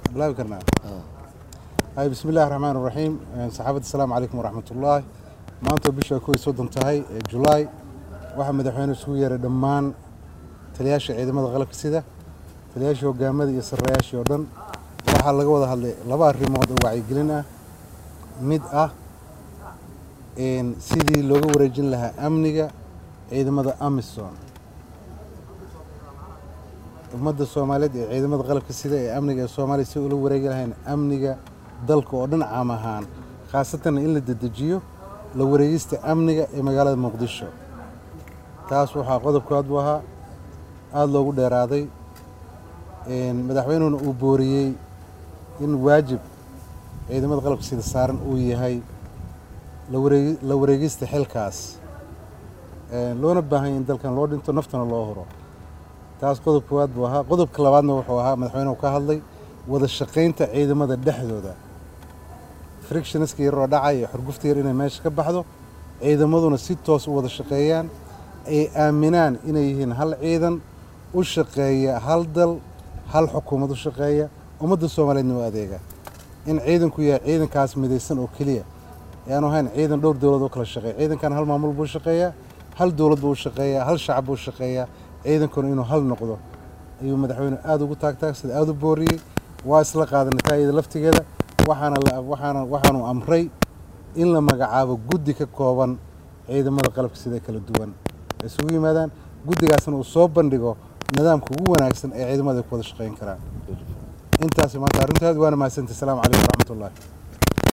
bilaabi karnaa hay bismi illahi raxmaan raxiim saxaabadda asalaamu calaykum waraxmat ullaahi maanta bisha kow iyo soddon tahay ee julaay waxaa madaxweyne isugu yeeray dhammaan taliyaasha ciidamada qalabka sida taliyaashii hogaamada iyo sarrayaashii oo dhan waxaa laga wada hadlay laba arrimood oo wacyigelin ah mid ah sidii looga wareejin lahaa amniga ciidamada amisom ummadda soomaaliyeed ee ciidamada qalabka sida ee amniga ee soomaaliya si ula wareegi lahayn amniga dalka oo dhan caam ahaan khaasatanna in la dedejiyo la wareegista amniga ee magaalada muqdisho taas waxaa qodobkood buu ahaa aada loogu dheeraaday madaxweynuhuna uu booriyey in waajib ciidamada qalabka sida saaran uu yahay la wareegista xilkaas loona baahan yahy in dalkan loo dhinto naftana loo huro taas qodob koowaad buu ahaa qodobka labaadna wuxuu ahaa madaxweynuhu ka hadlay wada shaqaynta ciidamada dhexdooda frictionska yaroo dhacay iyo xurgufta yar inay meesha ka baxdo ciidamaduna si toos u wada shaqeeyaan ay aaminaan inay yihiin hal ciidan u shaqeeya hal dal hal xukuumad u shaqeeya ummadda soomaaliyeedna u adeega in ciidanku yahay ciidankaas midaysan oo keliya yaanu ahayn ciidan dhowr dowlad oo kala shaqeeya ciidankan hal maamul buu shaqeeyaa hal dowlad buu shaqeeyaa hal shacab buu shaqeeyaa ciidankuna inuu hal noqdo ayuu madaxweyne aada ugu taagtaagsada aada u booriyey waa isla qaadanay taayada laftigeeda waxaana waxaanu amray in la magacaabo guddi ka kooban ciidamada qalabka sida kala duwan ay isugu yimaadaan guddigaasna uu soo bandhigo nidaamka ugu wanaagsan ee ciidamada ay ku wada shaqeyn karaan intaas maanta arrintaad waana mahadsantahy asalaamu calaykum waraxmat ullahi